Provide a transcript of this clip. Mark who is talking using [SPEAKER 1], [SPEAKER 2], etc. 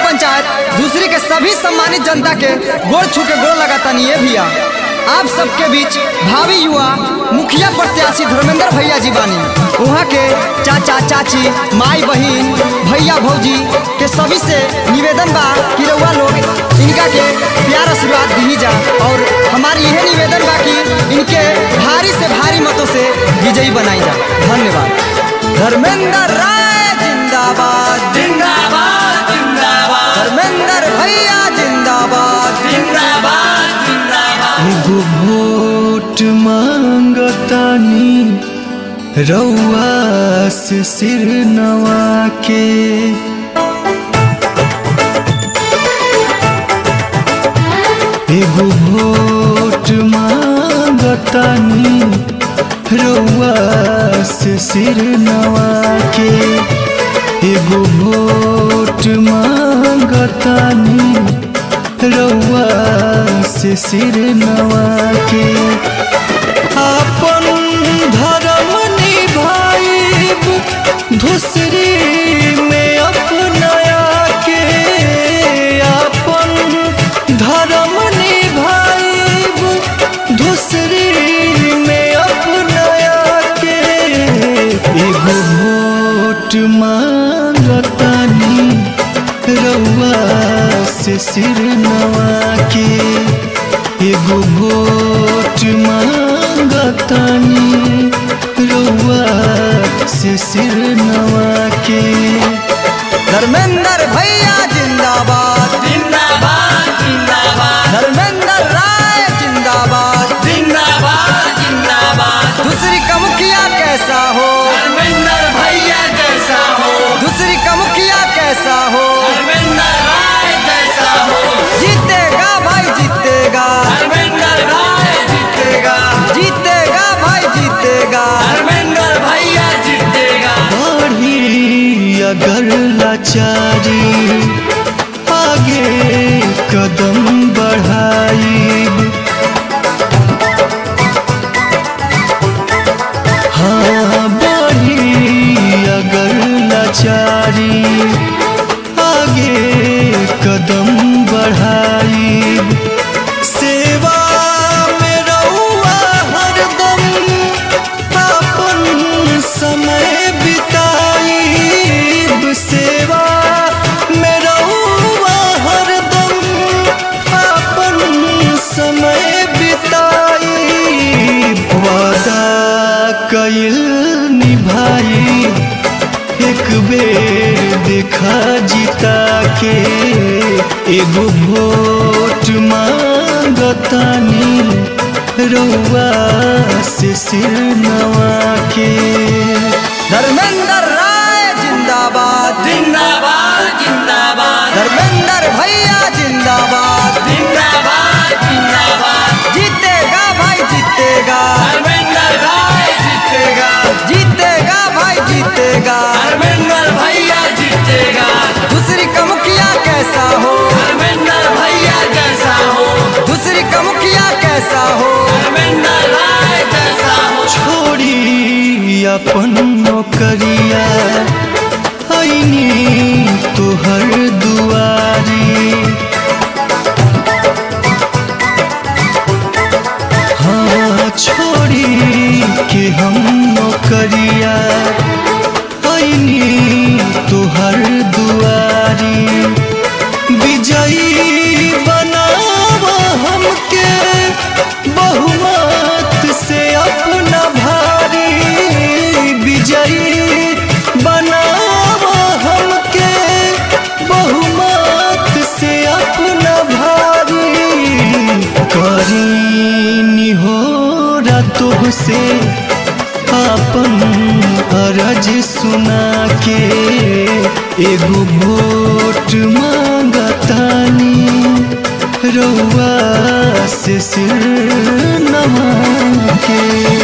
[SPEAKER 1] पंचायत दूसरी के सभी सम्मानित जनता के गोड़ छू के गोड़ लगाता नहीं है भैया आप सबके बीच भावी युवा मुखिया प्रत्याशी धर्मेंद्र भैया जी बानी वहाँ के चाचा चाची माई बहन भैया भौजी के सभी से निवेदन बा कि रउआ लोग इनका के प्यार आशीर्वाद दी जा और हमारी यह निवेदन बा कि इनके भारी से भारी मतों से विजयी बनाई जा धन्यवाद धर्मेंद्र राय जिंदाबाद
[SPEAKER 2] जिंदाबाद जिंदाबाद
[SPEAKER 1] धर्मेंद्र भैया जिंदाबाद
[SPEAKER 2] जिंदाबाद जिंदाबाद
[SPEAKER 3] एगो वोट मांगतानी रउआ से सिर नवा के एगो वोट मांगतानी रउआ से सिर नवा के एगो वोट मांगतानी रउआ से सिर नवा के अपन धर्म निभाइब धुसरी में अपनाया के अपन धर्म निभाइब धुसरी में अपनाया के एगो वोट मांगतानी रउआ से सिर नवा के एगो वोट मांगतानी रउआ से सिर नवा के
[SPEAKER 1] धर्मेंद्र भैया जिंदाबाद
[SPEAKER 2] जिंदाबाद जिंदाबाद
[SPEAKER 1] धर्मेंद्र राय जिंदाबाद
[SPEAKER 2] जिंदाबाद जिंदाबाद
[SPEAKER 1] दूसरी का मुखिया कैसा हो
[SPEAKER 2] धर्मेंद्र भैया जैसा हो
[SPEAKER 1] दूसरी का मुखिया कैसा हो
[SPEAKER 2] धर्मेंद्र राय जैसा हो
[SPEAKER 1] जीतेगा भाई जीतेगा
[SPEAKER 2] धर्मेंद्र राय जीतेगा
[SPEAKER 1] जीतेगा भाई जीतेगा
[SPEAKER 2] धर्मेंद्र भैया जीतेगा
[SPEAKER 3] बढ़ी अगर लाचारी आगे कदम बढ़ाई हाँ बढ़ी अगर लाचारी आगे कदम बढ़ाई सेवा में रहुआ हरदम अपन समय बिताईब सेवा में रहुआ हरदम अपन समय बिताईब वादा कइल निभाई एक बेर देखा जीता के एगो वोट मांगतानी रउआ से सिर नवा के
[SPEAKER 1] धर्मेंद्र राय जिंदाबाद
[SPEAKER 2] जिंदाबाद जिंदाबाद
[SPEAKER 1] धर्मेंद्र भैया जिंदाबाद
[SPEAKER 2] जिंदाबाद जिंदाबाद
[SPEAKER 1] जीतेगा भाई जीतेगा
[SPEAKER 2] धर्मेंद्र राय जीतेगा
[SPEAKER 1] जीतेगा भाई जीतेगा
[SPEAKER 2] धर्मेंद्र भैया जीतेगा
[SPEAKER 1] दूसरी का मुखिया कैसा हो
[SPEAKER 2] धर्मेंद्र भैया जैसा हो
[SPEAKER 1] दूसरी का मुखिया कैसा हो
[SPEAKER 2] धर्मेंद्र राय जैसा हो
[SPEAKER 3] छोड़ी अपन नौकरिया ऐनी तोहर दुआरी हाँ छोड़ी के हम नौकरिया ऐनी तोहर दुआरी विजयी बनावा हमके बहुमत से अपना भारी विजयी बनावा हमके बहुमत से अपना भारी करीनी हो रातों से अपन अरज सुना के एगो वोट मांगतानी रउआ से सिर नवा के